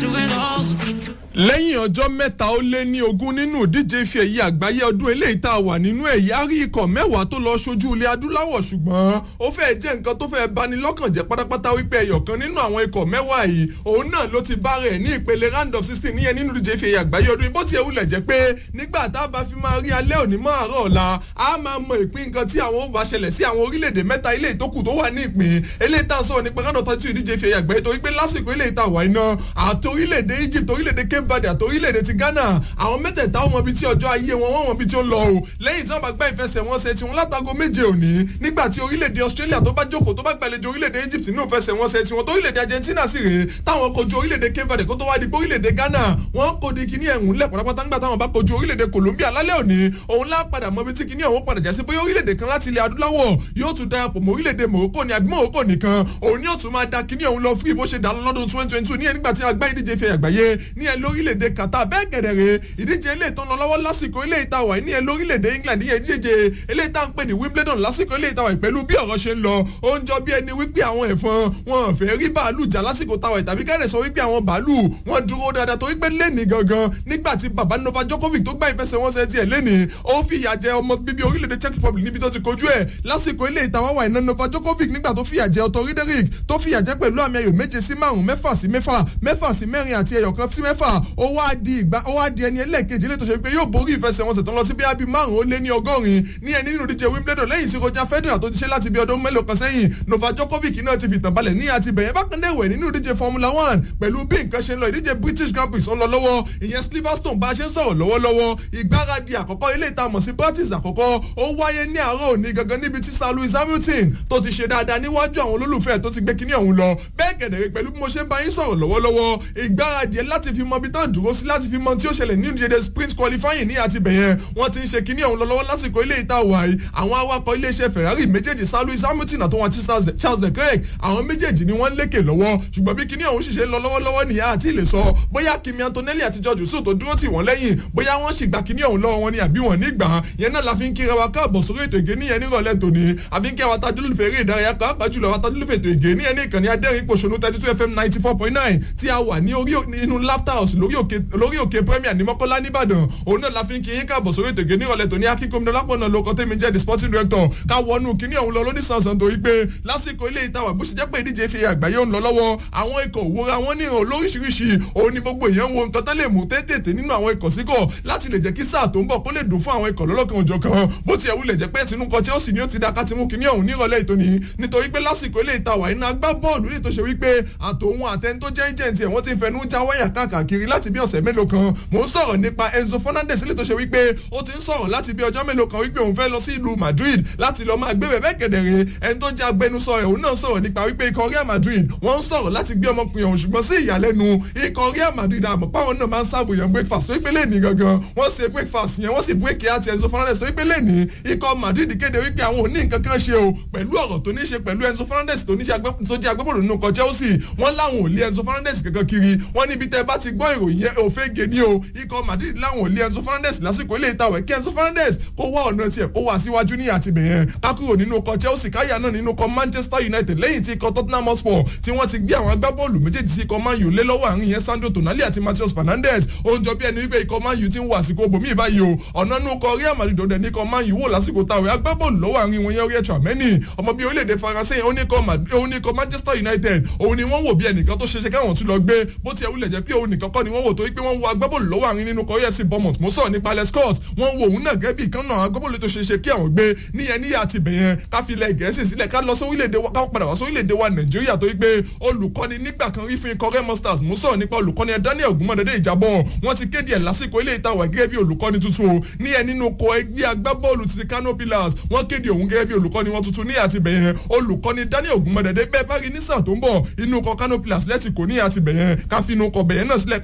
through it all, looking to lẹ́yìn ọjọ́ mẹ́ta ó lé ní ogún nínú ìdíje ife ẹ̀yẹ àgbáyé ọdún eléyìí tá a wà nínú ẹ̀yà rí ikọ̀ mẹ́wàá tó lọ ṣojú ilẹ̀ adúláwọ̀ ṣùgbọ́n ó fẹ́ jẹ́ nǹkan tó fẹ́ bani lọ́kàn jẹ́ pátápátá wípé ẹyọ̀kan nínú àwọn ikọ̀ mẹ́wàá yìí òun náà ló ti bá rẹ̀ ní ìpele round of sixteen níyẹn nínú ìdíje ife ẹ̀yẹ àgbáyé ọdún bó tiẹ̀ wulẹ̀ jẹ́ pé nígbà tá a bá fi máa rí alẹ́ òní mọ́ àárọ̀ ọ̀la a máa mọ ìpín nǹkan tí àwọn ó bá ṣẹlẹ̀ sí àwọn orílẹ̀-èdè mẹ́ta ilé ìtókù tó wà ní ìpín eléyìí tá a sọ̀rọ̀ nípa round of thirty two ìdíje ife ẹ̀yẹ àgbáyé torí pé lásìkò eléyìí tá a wà iná àti orílẹ̀-èdè Egypt orílẹ̀-èdè Cape Verde àti orílẹ̀-èdè ti Ghana àwọn mẹ́tẹ̀ẹ̀ta ọmọ ibi tí ọjọ́ ayé wọn wọ́n mọ ibi tí ó ń lọ o lẹ́yìn tí wọ́n bá gbá ìfẹsẹ̀wọnsẹ̀ tiwọn látago méje òní nígbà tí orílẹ̀-èdè Australia tó bá jókòó tó bá gbàlejò orílẹ̀-èdè Egypt nínú ìfẹsẹ̀wọnsẹ̀ tiwọn tó orílẹ̀-èdè Argentina sì rèé táwọn kojú orílẹ̀-èdè Cape Verde kó tó wá di pé orílẹ̀-èdè Ghana wọ́n kò di kíní ẹ̀hún lẹ̀ pátápátá ńgbà táwọn bá kojú orílẹ̀-èdè Colombia lálẹ́ òní òun lá padà mọ ibi tí kíní ọ̀hún padà já sí bóyá orílẹ̀-èdè kan láti ilẹ̀ adúláwọ̀ yóò tún darapọ̀ mọ́ orílẹ̀-èdè Morocco ní àbí Morocco nìkan òun ni yóò tún máa da kíní ọ̀hún lọ fún ìbò ṣe dà lọ́dún twenty twenty two ní ẹ̀ nígbà tí a gbá ìdíje fẹ́ àgbáyé ní ẹ̀ lórílẹ̀-èdè Qatar bẹ́ẹ̀ gẹ̀dẹ̀ rèé ìdíje ilé ìtàn lọ lọ́wọ́ lásìkò ilé ìtawà ní ẹ lórílẹ̀‐èdè England ní ìdíje ilé ìtàn pè ní Wimbledon lásìkò ilé ìtawà pẹ̀lú bí ọ̀rọ̀ ṣe ń lọ ó ń jọ bí ẹni wípé àwọn ẹ̀fọn wọn fẹ́ rí bàálù jà lásìkò tawà tàbí kẹ́rẹ̀ sọ wípé àwọn bàálù wọn dúró dáadáa torí pé lẹ́nìí gangan nígbà tí baba Novak Djokovic tó gbá ìfẹsẹ̀wọnsẹ̀ tiẹ̀ lẹ́nìí ó fìyà jẹ ọmọ bíbí orílẹ̀-èdè Czech Republic níbi tó ti kojú ẹ̀ lásìkò ilé ìtawà wà iná Novak Djokovic nígbà tó fìyà jẹ Otto Riderick tó fìyà jẹ pẹ̀lú àmì ayò méje sí márùn mẹ́fà sí mẹ́fà mẹ́fà sí mẹ́rin àti ẹyọ kan sí mẹ́fà ó wá di ìgbà ó wá di ẹni ẹlẹ́ẹ̀kejì lè tó ṣe pé yóò borí ìfẹsẹ̀wọnsẹ̀ tó ń lọ sí bíi márùn ó lé ní ọgọ́rin ní ẹni nínú ìdíje Wimbledon lẹ́yìn sí Roger Federer tó ti ṣe láti bí ọdún mélòó kan sẹ́yìn Novak Djokovic náà ti fìtàn balẹ̀ ní àti bẹ̀yẹn bákan náà ẹ̀wẹ̀ nínú ìdíje Formula One pẹ̀lú bí nǹkan ṣe ń lọ ìdíje British Grand Prix ń lọ lọ́wọ́ ìyẹn Silverstone bá a ṣe ń sọ̀rọ̀ lọ́wọ́lọ́wọ́ ìgbáradì àkọ́kọ́ ilé ìta mọ̀ sí practice àkọ́kọ́ ó wáyé ní àárọ̀ òní gangan níbi tí Sir Lewis Hamilton tó ti ṣe dáadáa níwájú àwọn olólùfẹ́ tó ti gbé kíní ọ̀hún lọ bẹ́ẹ̀ gẹ̀dẹ̀rẹ̀ pẹ̀lú bí mo ṣe ń bá yín sọ̀rọ̀ lọ́wọ́lọ́wọ́ ìgbáradì ẹ̀ láti fi mọ ibi tó dúró sí láti fi mọ tí ó ṣẹlẹ̀ ní ìdíje sprint qualifying ní àti bẹ̀yẹn wọ́n ti ń ṣe kíní ọ̀hún lọ́wọ́ lásìkò ilé ìta wàyí àwọn awakọ̀ iléeṣẹ́ Ferrari méjèèjì Sir Lewis Hamilton àtọwọn àti Charles Leclerc àwọn méjèèjì ni wọ́n lékè lọ́wọ́ ṣùgbọ́n bí kíní ọ̀hún ṣiṣẹ́ ń lọ lọ́wọ́lọ́wọ́ nìyá àti ilé sọ bóyá Kimi Antonelli àti George Russell tó dúró tì wọ́n lẹ́yìn bóyá wọ́n sì gba kíní ọ̀hún lọ́wọ́ wọn ni àbí wọ́n ní gbà yẹn náà la fi ń kíra wa káàbọ̀ sórí ètò ìgé níyẹn nírọ̀lẹ́ tòní àbí ń kí àwọn tajúlùfẹ́ eré ìdárayá pàápàá jùlọ àwọn tajúlùfẹ́ ètò ìgé níyẹn ní ìkànnì adẹ́rìn pòṣónú thirty two fm ninety four point nine tí a wà ní orí inú laughter house lórí òkè lórí òkè premier ní mọ́kọ́lá nìbàdàn òun náà la fi ń kí yín káàbọ̀ sórí ètò ìgé nírọ̀lẹ́ tòní akíkómi lápọ̀nà lóko tẹ́mi jẹ́ the sporting director ká wọnú kíní ọ̀hún lọ lóníṣàǹsàn torí pé lásìkò ilé ìtawà bó ṣe jẹ́ pé ìdíje fi àgbáyé ń lọ lọ́wọ́ àwọn ikọ̀ òwúra wọn ní ìhàn lóríṣiríṣi òun ni gbogbo èèyàn wo nǹkan tán lè mú tètè nínú àwọn ikọ̀ síkọ̀ láti lè jẹ́ kí sáà tó ń bọ̀ kó lè dùn fún àwọn ikọ̀ lọ́lọ́kan òjọ̀ kan bó tiẹ̀ wulẹ̀ jẹ́ pé tinú kan Chelsea ni ó ti da ká ti mú kíní ọ̀hún nírọ̀lẹ́ ìtòní nítorí pé lásìkò ilé ìtawà iná agbá bọ́ọ̀lù ní ìtòṣe wípé àtòun àtẹni tó jẹ́ agent ẹ̀ wọ́n ti fẹnu já wáyà káàkiri láti bí ọ̀sẹ̀ mélòó kan mò ń sọ̀rọ̀ nípa Enzo Fernandez ilé tó ṣe wípé ó ti ń sọ̀rọ̀ láti bí ọjọ́ mélòó kan wípé òun fẹ́ lọ sí ìlú Madrid láti lọ máa gbé bẹ̀bẹ̀ kẹ̀dẹ̀rẹ̀ ẹni tó jẹ́ agbẹnusọ ẹ̀ òun náà sọ̀rọ̀ nípa wípé ikọ̀ Real Madrid wọ́n ń sọ̀rọ̀ láti gbé ọmọkùnrin ọ̀hún ṣùgbọ́n sí ìyàlẹ́nu ikọ̀ Real Madrid àmọ́ páwọn náà máa ń sáàbò yẹn breakfast wípé lẹ́ẹ̀ni gangan wọ́n ṣe breakfast yẹn wọ́n sì break àti Enzo Fernandez wípé lẹ́ẹ̀ni ikọ̀ Madrid kéde wípé àwọn ò ní nǹkan kan ṣe o pẹ̀lú ọ̀rọ̀ tó ní ṣe pẹ̀lú Enzo Fernandez tó ní ṣe tó jẹ́ agbábọ́ọ̀lù nínú ikọ̀ Chelsea wọ́n láwọn ò lé Enzo Fernandez kankan kiri wọ́n níbi tẹ́ bá ti gbọ́ ìròyìn yẹn òfégè ní o ikọ̀ Madrid láwọn ò lé Enzo Fernandez lásìkò ilé ìtawẹ̀ kí Enzo Fernandez kó wá ọ̀nà tiẹ̀ kó wá síwájú ní àtìbẹ̀yẹn kákúrò nínú ikọ̀ Chelsea káyà náà nínú ikọ̀ Manchester United lẹ́yìn tí ikọ̀ Tottenham Hotspur tí wọ́n ti gbé àwọn agbábọ́ọ̀lù méjèèjì sí ikọ̀ Man U lé lọ́wọ́ àárín yẹn Sandro Tonali àti Matheus Fernandes ó ń jọ bí ẹni wípé ikọ̀ Man U ti ń wọ àsìkò bòmí báyìí o ọ̀nà nínú ikọ̀ Real Madrid ọ̀dẹ̀ ní ikọ̀ Man U wò lásìkò táwọn agbábọ́ọ̀lù lọ́wọ́ àárín wọn yẹn Oriol Tchouameni ọmọ bíi orílẹ̀-èdè Faransé yẹn ó ní ikọ̀ Manchester United òun ni wọ́n wò bí ẹnìkan tó ṣeéṣe káwọn tún lọ gbé bó tiẹ̀ wulẹ̀ jẹ́ pé òun nìkan kọ́ ni wọ́n wò tó wípé wọ́n wo agbábọ́ọ̀lù lọ́wọ́ àárín nínú ikọ̀ AFC Bournemouth mo sọ̀rọ̀ nípa Alex Scott wọ́n wo òun náà gẹ́gẹ́ bí ìkan náà agbábọ́ọ̀lù tó ṣeéṣe kí àwọn gbé níyẹn níyà àti bẹ̀yẹn ká fi ilẹ̀ Gẹ̀ẹ́sì sílẹ̀ ká lọ sórílẹ̀-èdè wa ká padà wá sórílẹ̀-èdè wa Nàìjíríà tó wípé olùkọ́ni nígbà kan rí fún ikọ̀ Remo Stars mo sọ̀rọ̀ nípa olùkọ́ni Daniel Ogunmọ̀dẹ́dẹ́ Ìjàbọ̀ wọ́n ti kéde ẹ̀ lásìkò ilé ìtawà gẹ́gẹ́ bí olùkọ́ni tuntun o níyẹn nínú kọ ẹgbẹ́ agbábọ́ọ̀lù ti Kano Pillars wọ́n kéde òun gẹ́gẹ́ bí olùkọ́ni wọn tuntun ní àti bẹ̀yẹn olùkọ́ni Daniel Ogunmọ̀dẹ́dẹ́ bẹ́ẹ̀ bá rí ní sáà tó ń bọ̀ inú kọ Kano Pillars lẹ́tì kò ní àti bẹ̀yẹn ká fi inú kọ bẹ̀yẹn náà sílẹ̀ ká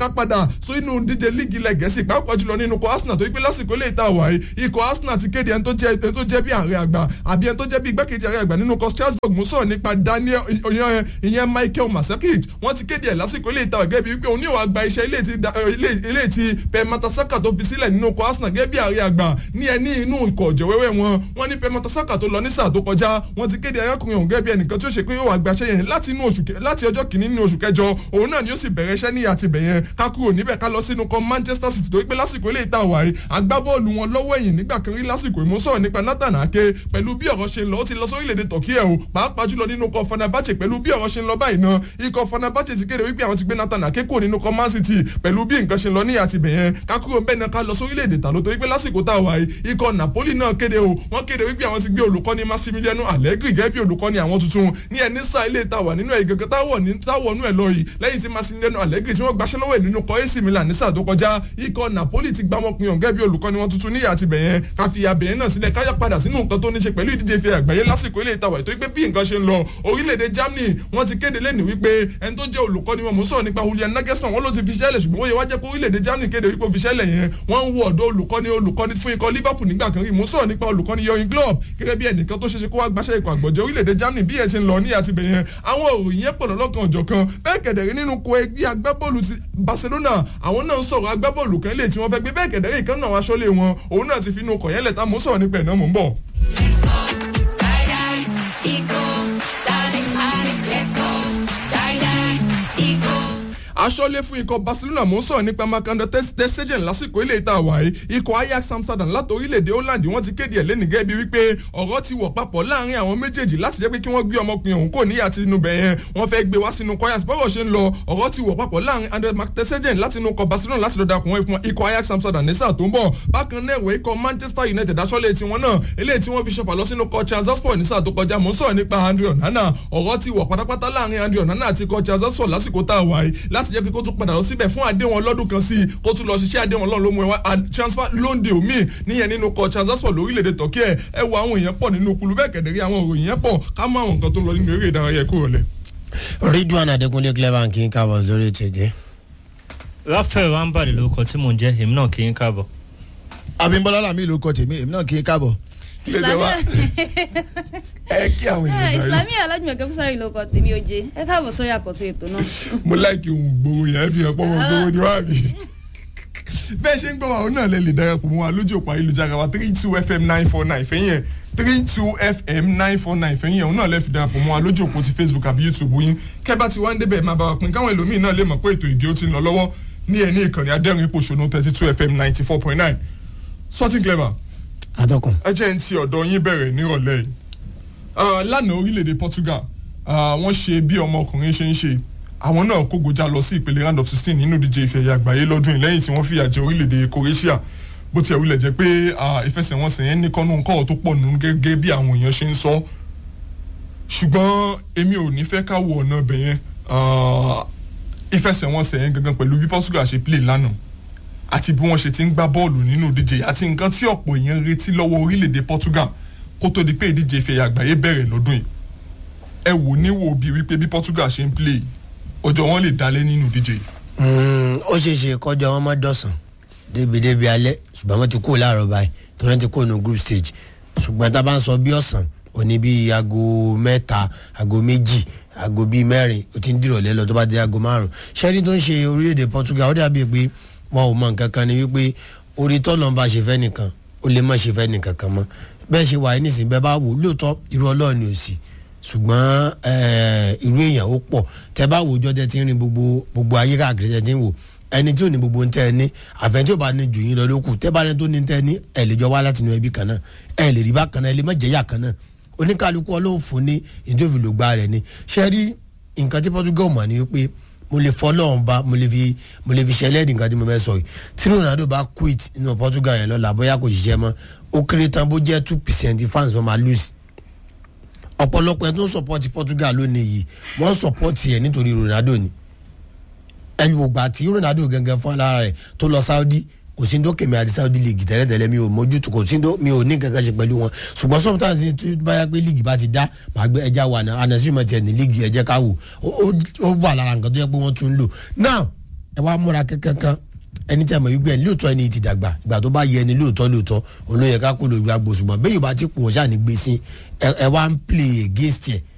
ká padà so inú díje líìgì ilẹ̀ gẹ̀ẹ́sì pàápàá jùlọ nínú ikọ̀ arsenal tó wípé lásìkò ilé ìta wàyí ikọ̀ arsenal ti kéde ẹni tó jẹ́ ẹni tó jẹ́ bí ààrẹ àgbà àbí ẹni tó jẹ́ bí igbákejì ààrẹ àgbà nínú ikọ̀ strasbourg mú sọ̀rọ̀ nípa daniel ìyẹn michael masakic wọ́n ti kéde ẹ̀ lásìkò ilé ìta wàyí gẹ́gẹ́ bí wípé òun ní ìwà gba iṣẹ́ ilé tí pẹ̀ matasaka tó fi sílẹ̀ nínú ikọ̀ arsenal gẹ́gẹ́ bí ààrẹ àgbà ní ẹni inú ikọ̀ ọ̀jẹ̀wẹ́wẹ́ wọn wọ́n ní pẹ̀ matasaka tó lọ ní sáà tó kọjá wọ́n ti kéde arákùnrin ọ̀hún gẹ́gẹ́ bí ẹnìkan tí ó ṣe pé yóò wá gbaṣẹ́ yẹn láti inú oṣù láti ọjọ́ kìíní nínú oṣù kẹjọ òun náà ni ó sì bẹ̀rẹ̀ iṣẹ́ ní àtibẹ̀ yẹn ká kúrò níbẹ̀ ká lọ sínú kan manchester city tó wípé lásìkò ilé ìta wàyí agbábọ́ọ̀lù wọn lọ́wọ́ ẹ̀yìn nígbà kan rí lásìkò ìmúsọ̀rọ̀ nípa nathan ake pẹ̀lú bí ọ̀rọ̀ ṣe ń lọ ó ti lọ sórílẹ̀-èdè turkey ẹ̀ o pàápàá jùlọ nínú kan fanabache pẹ̀lú bí ọ̀rọ̀ ṣe ń lọ báyìí náà ikọ̀ fanabache ti kéde wípé àwọn ti gbé nathan ake kúrò nínú kan man city pẹ̀lú bí nǹkan ṣe ń lọ ní àtibẹ̀ yẹn ká kúrò bẹ́ẹ̀ náà ká lọ sórílẹ̀-èdè tàló tó wípé lásìkò tá a wà yìí ikọ̀ napoli náà kéde o wọ́n kéde wípé àwọn ti gbé olùkọ́ni massimiliano allegri gẹ́gẹ́ bí olùkọ́ni àwọn tuntun ní ẹni sáà ilé ìtawà nínú ẹ̀ gẹ́gẹ́ táwọnú ẹ̀ lọ yìí lẹ́yìn tí massimiliano allegri tí wọ́n gbaṣẹ́ lọ́wọ́ ẹ̀ nínú kọ́ ac milan ní sáà tó kọjá ikọ̀ napoli ti gbá wọn pin ọ̀gẹ́ bí olùkọ́ni wọn tuntun níyà àti bẹ̀yẹn ká fi abẹ̀yẹn náà sílẹ̀ káyà padà sínú nǹkan tó ní ṣe pẹ̀lú ìdíje ìfẹ́ àgbáyé lásìkò ilé ìtawà ètò ìpé bí nǹkan ṣe ń lọ orílẹ̀-èdè germany wọ́n ti kéde lẹ́nu wípé ẹni tó jẹ́ olùkọ́ni wọn mú sọ̀rọ̀ nípa julian nagelsmann wọ́n ló ti fi ṣẹlẹ̀ ṣùgbọ́n wọ́n yẹ wá jẹ́ kó orílẹ̀-èdè germany kéde wípé fi ṣẹlẹ̀ yẹn wọ́n ń wo ọ̀dọ́ olùkọ́ni olùkọ́ni fún ikọ̀ liverpool nígbà kan rí mú sọ̀rọ̀ nípa olùkọ́ni yọrin club gẹ́gẹ́ bí ẹnìkan tó ṣeṣe kó wá gbaṣẹ́ ikọ̀ àgbọ̀jẹ́ orílẹ̀-èdè germany bí ẹ̀ ti ń lọ ní àtibẹ̀ yẹn àwọn òròyìn yẹn pọ̀lọ́ lọ́kàn ọ̀jọ̀ kan bẹ́ẹ̀ kẹ̀dẹ̀rí nínú ko ẹgbẹ́ agbábọ́ọ̀lù ti barcelona àwọn náà ń sọ̀rọ̀ agbábọ́ọ̀lù kan lè tí wọ́n fẹ́ gbé bẹ́ẹ̀ kẹ̀dẹ̀rí kan náà aṣọ́lé wọn òun náà ti fi inú ọkọ̀ yẹn lẹ̀ tá mò ń sọ̀rọ̀ nípa ẹ̀ náà mò ń bọ̀. Let's go, die die, ego, darling, darling, let's go, die die, ego. aṣọ́lé fún ikọ̀ barcelona mò ń sọ̀rọ̀ nípa makanda tẹ́sẹ̀jẹ̀n lásìkò ilé ìta àwáyé ikọ̀ ajax amsterdam láti orílẹ̀-èdè holland wọ́n ti kéde ẹ̀ lẹ́nu gẹ́gẹ́ bí wípé ọ̀rọ̀ ti wọ̀ papọ̀ láàrin àwọn méjèèjì láti jẹ́ pé kí wọ́n gbé ọmọkùnrin ọ̀hún kò níyà tí inú bẹ̀ yẹn wọ́n fẹ́ gbé wá sínú kọ́yàs bọ́rọ̀ ṣe ń lọ ọ̀rọ̀ ti wọ̀ papọ̀ láàrin andre tẹ́sẹ̀jẹ̀n láti inú ikọ̀ barcelona láti lọ́dà kùn fún ikọ̀ ajax amsterdam ní sáà tó ń bọ̀ bákan náà ìwé ikọ̀ manchester united aṣọ́lé tiwọn náà eléyìí tí wọ́n fi ṣọfà lọ sínú ikọ̀ transasport ní sáà tó kọjá mò ń sọ̀rọ̀ nípa andre onana ọ̀rọ̀ ti wọ̀ pátápátá láàrin andre onana àti ikọ̀ transasport lásìkò tá a wà yìí láti jẹ́ pé kó tún padà lọ síbẹ̀ fún àdéhùn ọlọ́dún kan sí i kó tún lọ ṣiṣẹ́ àdéhùn ọlọ́run ló mú ẹ wá transfer lóńdè omi níyẹn nínú kọ transport lórílẹ̀‐èdè turkey ẹ ẹ wo àwọn èèyàn pọ̀ nínú kulu bẹ́ẹ̀ kẹ̀dẹ̀rí àwọn òròyìn yẹn pọ̀ ká mọ àwọn nǹkan tó ń lọ nínú eré ìdárayá kúrò lẹ̀. ridwan adekunle clever kì í kábọ̀ lórí ètò ìgé. rafael rambade lórúkọ tí mò ń jẹ́ èmi náà kì í káàbọ̀. abimbola lami ló kọ tèmi èmi náà kì í kábọ̀. kí lè jẹ́ wá ẹ kí àwọn èèyàn náà islami alájùmọ̀kẹ́ fúsárì ló kọ tèmi oje ẹ káàbọ̀ sórí àkọ́tún ètò náà. mo láìkí ohun gbowó yẹn ẹ fi hàn pọ́ wọn gbowó ni wá mi bẹ́ẹ̀ ṣe ń gbọ́ wa òun náà lè lè darapọ̀ mọ́ wa lójú òpó ayélujára wa three two fm nine four nine fẹ́yìn ẹ̀ three two fm nine four nine fẹ́yìn ẹ̀ òun náà lè fi darapọ̀ mọ́ wa lójú òpó ti facebook àbí youtube yín kẹ́bà tí wọ́n ń débẹ̀ máa bá wa pin káwọn ẹlòmíín náà lè mọ̀ pé ètò ìgé ó ti ń lọ lọ́wọ́ ní ẹ̀ ní ìkànnì adẹ́rìn ipòṣónú thirty two fm ninety four point nine sporting clever atọ́kùn. ẹ jẹ́ ń ti ọ̀dọ̀ yín bẹ̀rẹ̀ nírọ̀lẹ́ yìí Ah, lánàá orílẹ̀-èdè portugal ah, wọ́n ṣe bí ọmọkùnrin ṣe ń ṣe àwọn náà kógojá lọ sí ìpele round of sixteen nínú ìdíje ìfẹ́ ẹ̀yà àgbáyé lọ́dún yìí lẹ́yìn tí wọ́n fìyà jẹ orílẹ̀-èdè croatia bó tiẹ̀ wulẹ̀ jẹ́ pé ah, ìfẹsẹ̀wọnsẹ̀ yẹn ní kọ́nù ńkọ́ tó pọ̀ nù gẹ́gẹ́ bí àwọn èèyàn ṣe ń sọ ṣùgbọ́n èmi ò ní fẹ́ ká wo ọ̀nà ibẹ̀ yẹn Ah, ìfẹsẹ̀wọnsẹ̀ yẹn gangan pẹ̀lú bí portugal ṣe play lánàá àti bí wọ́n ṣe ti ń gbá bọ́ọ̀lù nínú ìdíje àti nǹkan tí ọ̀pọ̀ èèyàn retí lọ́wọ́ orílẹ̀-èdè portugal kó tó di pé ìdíje ìfẹ̀yà àgbáyé bẹ̀rẹ̀ lọ́dún yìí ẹ wò níwò bíi wípé bí portugal ṣe ń play ọjọ́ wọn lè dalẹ̀ nínú ìdíje yìí. ó ṣeé ṣe kọjá wọn má dọ̀sán débi-débi alẹ́ ṣùgbọ́n wọ́n ti kó láàárọ̀ báyìí tó wọ́n ti kó nu group stage ṣùgbọ́n tá a bá ń sọ bí ọ̀sán òní bíi aago mẹ́ta aago méjì aago bíi mẹ́rin ó ti ń dìrọ̀lẹ́ lọ tó bá dé aago márùn-ún ṣẹ́ni tó ń ṣe orílẹ̀-èdè portugal ó dàbí pé wọn ò mọ nǹkan kan ni wípé orí tọ́lọ̀ ń bá ṣe fẹ́ nìkan ó lè má ṣe fẹ́ nìkan kan mọ́ bẹ́ẹ̀ ṣe wà nísìnyí bẹ́ẹ̀ bá wò lóòótọ́ irú ọlọ́run ni ò sí ṣùgbọ́n eh, irú èèyàn ó pọ̀ tẹ́ bá wò jọ́ tẹ́ ti ń rin gbogbo gbogbo ayé káàkiri tẹ́ ti ń wò ẹni tí ò ní gbogbo ń tẹ́ ẹ ní àfẹn tí ò bá ní jù yín lọ lókù tẹ́ bá ní tó ní tẹ́ ẹ ní ẹ lè jọ wá láti inú ẹbí kan náà ẹ lè rí bákan náà ẹ lè má jẹ́yà kan náà oníkálukú ọlọ́run fún ní ìdófìlógbá rẹ̀ ni ṣé rí nǹkan tí portugal mọ̀ ni wípé mo lè fọ́ lọ́wọ́n ba mo lè fi mo lè fi ṣẹlẹ̀ nǹkan tí mo fẹ́ sọ yìí tí ronaldo bá quit nínú portugal yẹn lọ́la bóyá kò ṣiṣẹ́ mọ́ ó kéré tán bó jẹ́ two percent fans wọn máa lose ọ̀pọ̀lọpọ̀ ẹ̀ tó ń support portugal lónìí yìí wọ́n support ẹ̀ nítorí ronaldo ni ẹni ògbà tí ronaldo gangan fún alára rẹ̀ tó lọ saudi kò sí ndó kèmí àti saudi league tẹ́lẹ̀tẹ́lẹ̀ mi ò mójútó kò sí ndó mi ò ní kankan ṣe pẹ̀lú wọn ṣùgbọ́n sometimes tí báyà pé league bá ti dá màá gbé ẹja wà náà anasi mọ̀ tiẹ̀ ní league ẹ̀jẹ̀ ká wò ó ó wà lára nǹkan tó yẹ pé wọ́n tún ń lò now ẹ wá múra kankan ẹni tí a mọ̀ wípé ẹni lóòótọ́ ẹni ti dàgbà ìgbà tó bá yẹ ẹni lóòótọ́ lóòótọ́ òun ló yẹ ká kó lóògbé agbó ṣùgbọ́n bẹ́ẹ̀ yóò bá ti kù wọ́n ṣáà ní gbé sí ẹ ẹ wá ń play against ẹ̀